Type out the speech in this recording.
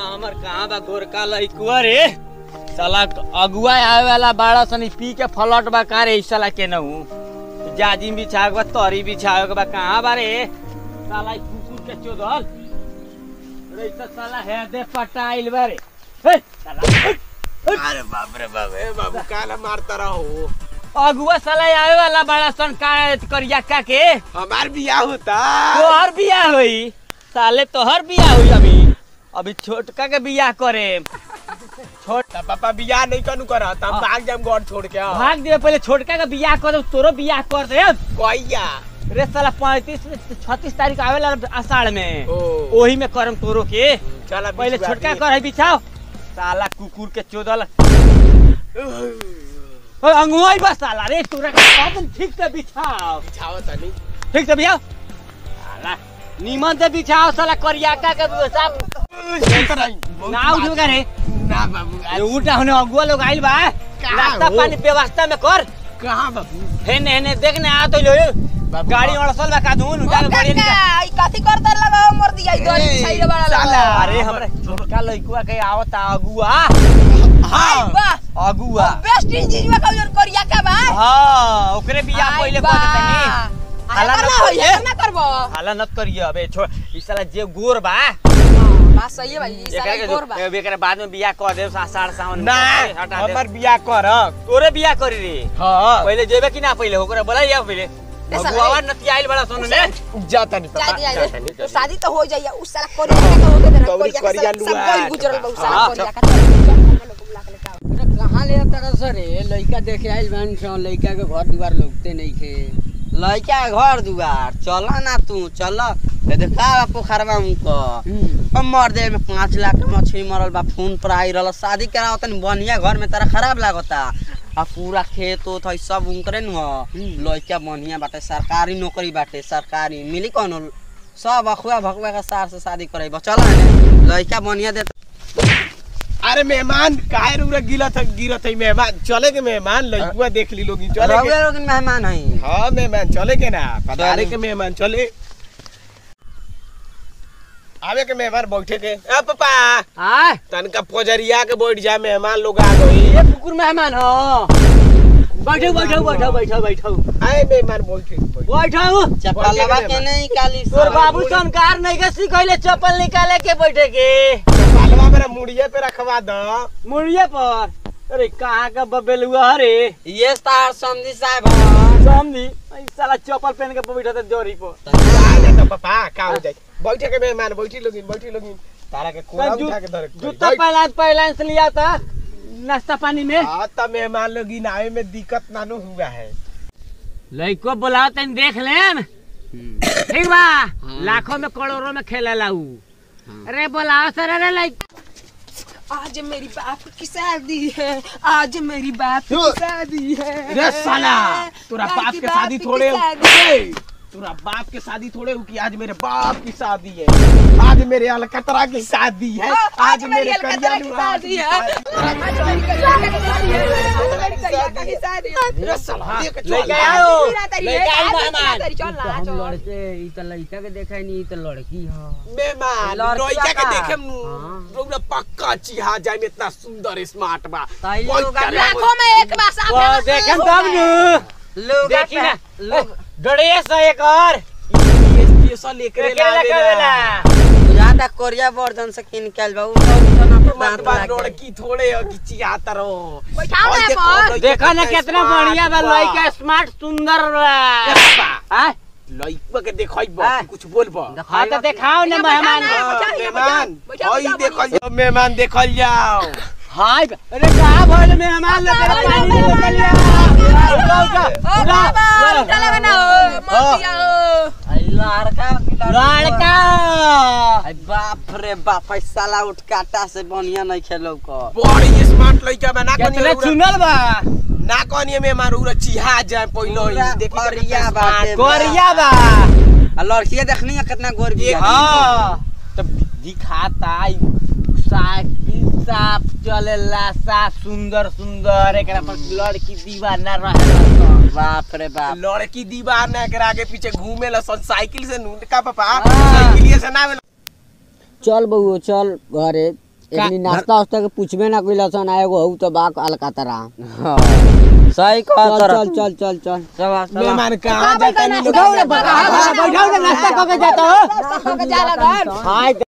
हमर कहाँ बा गोरका लइकुआ रे साला अगुआ आवे वाला बाड़ा सनी पी के फलट बा का रे ई साला के नहू जाजिम बिछावे के बा तरी बिछावे के बा कहाँ बा रे साला ई कुकुर के चोदल रे ई त साला है दे पटाइल बा रे हे साला अरे बाप रे बाप ए बाबू काला मारता रहो अगुआ साला आवे वाला बाड़ा सन का करिया का के हमार बियाह होता तोहर बियाह होई साले तोहर बियाह होई अभी अभी छोटका के बियाह करे छोट त पापा बियाह नहीं कनु करा त हम भाग जाम घर छोड़ के भाग दे पहले छोटका का बियाह कर दे तोरो बियाह कर दे कहिया रे साला पैंतीस छत्तीस तारीख आवेला आषाढ़ में ओ ओही में करम तोरो के चला पहले छोटका कर है बिछाओ साला कुकुर के चोदल ओए अंगुआई बस साला रे तोरा के कदम ठीक से बिछाओ बिछाओ तनी ठीक से बिछाओ साला नीमन से बिछाओ साला करियाका के साहब ना उठेगा रे ना बाबू अरे उठा होने अगुआ लोग आइल बा नाश्ता हो? पानी व्यवस्था में कर कहां बाबू हेने हेने देखने आ तो लो बाबू, गाड़ी अड़सल बा कादून उठा के बढ़िया निकाल कथी करता लगा मर दिया ई दरी ए, छाइरे वाला साला, लगा अरे हमरे छोटका लइकुआ के आवता अगुआ हाय बा अगुआ बेस्ट इंजीनियर का जन करिया का बा हां ओकरे बियाह हाय पहिले बा। कर देतनी हाला हाला ना न होई करिए। ना करबो हाला नत करिए अबे छोड़ ई साला जे गोर बा बात सही है भाई ई एकरा सारा के गोर बा जो- एकरा बाद में बियाह कर दे साढ़ सावन ना हटा दे हमार बियाह कर तोरे बियाह करी रे हां पहिले जेबे कि ना पहिले ओकरा बोला या पहिले साला, अगुआ ए। नती आइल बड़ा सुन ने जा तनी पापा जादी जा जादी तनी, तो जा शादी तो हो जाइए उस साला करिया का तो होके देना कौड़ी करिया का करिया सब लुआ। कोई गुजरल बा उस साला हाँ, करिया का तो कहाँ ले तरह से रे लइका देखे आइल बानी सन लइका के घर दुआर लौकते नहीं खे लइका घर दुआर चल ना तू चल ए देखा पोखरवा उनको अब मर दे में पाँच लाख के मछली मरल बा फोन पर आई रहल शादी कराओ तनी बढ़िया घर में तारा खराब लागता आ पूरा खेत उत है सब उनकरे न लइका बढ़िया बाटे सरकारी नौकरी बाटे सरकारी मिली कौन सब अखुआ भकुआ के सार से शादी करे चल लइका बढ़िया दे अरे मेहमान काहे रुरा गिरत है गिरत है मेहमान चले के मेहमान लइकुआ देख ली लोग चले के रउआ लोग मेहमान है हाँ मेहमान चले के ना पधारे के मेहमान चले आवे के मेहमान बैठे के ए पापा आय तनका पोजरिया के बैठ जा मेहमान लोग आ गई ये कुकुर मेहमान हो बैठो बैठो बैठो बैठो बैठो आए मेहमान बैठे बैठे। बैठो चप्पलवा के नहीं काली तोर बाबू संकार नहीं के सिखैले चप्पल निकाले के बैठे के बालवा मेरा मुड़िए पे रखवा दो मुड़िए पर अरे कहाँ का बबेलुआ रे ये तार समझी साहब हैं। समझी ई साला चप्पल पहन के बैठा था जोरी पर आ जा तो पापा का हो जाए बैठे के मेहमान बैठी लोगिन बैठी लोगिन तारा के कोरा जू- उठा के धर जूता पहला पहला से लिया था नाश्ता पानी में हाँ तो मेहमान लोगिन आवे में दिक्कत नानू हुआ है लइको बुलाओ तनी देख लेम ठीक बा लाखों में करोड़ों में खेला लाऊ अरे बुलाओ सर अरे लाइक आज मेरी बाप की शादी है आज मेरी बाप की यो। शादी है रे साला तोरा बाप बाप की के बाप शादी की थोड़े शादी ए, तोरा बाप के शादी थोड़े हो कि आज मेरे बाप की शादी है आज मेरे अलकतरा की शादी है हाँ, आज मेरे अलकतरा की कल्याण शादी है रे साला देख चल लेके आओ लेके लेके आओ मेहमान तो हम लड़के ई त लइका के देखा नहीं ई त लड़की ह मेहमान लड़किया लड़का के का? देखे हाँ। रोना पक्का चिहा जाए में इतना सुंदर स्मार्ट बा ताई बहुत लोग प्यारे लाखों में एक बार साफ वो देखम तब नु लोग देखी ना लोग ड्रेस एक और स्पेशल एकरे एकरे ला लावेला करेला ज्यादा कोरिया वर्जन से किन के आइल बा उ सब जना मत दांत बा लगा के। लड़की थोड़े हो कि चिहाता रहो बैठाओ और ना देखो, पर लड़का देखा ना कितना smart बढ़िया बा बा। लइका स्मार्ट सुंदर ए बा बाबा, हाँ लड़का के देखई हाँ। बा कुछ बोलबा हाँ तो दिखाओ ना मेहमान बैठा ना। मेहमान बैठा, हई बैठा, देखल बैठा। जाओ मेहमान देखल जाओ हाय अरे कहाँ भइल मेहमान लोग के पानी में निकल लिया उठा उठा ओ उठा बाबा उठा लगा ना ओ मत दिया ओ आई लड़का की लड़की लड़का आई बाप रे बाप आई साला उठ काटा से बढ़िया नहीं खेलो को बड़ी स्मार्ट लड़का बना कितने चुनल बा ना कहनी मेहमान उरा चिहा जाए पहिलो ही पूरा देखी करिया बाटे कोरिया बा आ लड़किया देखनी है कितना गोर भी है हाँ तो दिखाता साइकिल साफ चलेला साफ सुंदर सुंदर एकरा पर लड़की दीवाना रहेला बाप रे बाप लड़की दीवाना एकरा आगे पीछे घूमे ला सन साइकिल से नू का पापा हाँ। साइकिलिए से ना आवेला। चल बउओ चल घरे एकनी नाश्ता वास्ता के पूछबे ना कइला सन आ एगो हऊ तो बा अलकातरा हाँ, सही कह चल तर चल चल चल चल चला चला मेहमान कहाँ जाता नहीं लोग बैठाओ रे नाश्ता करके जाता हो नाश्ता खा के जाला घर हाय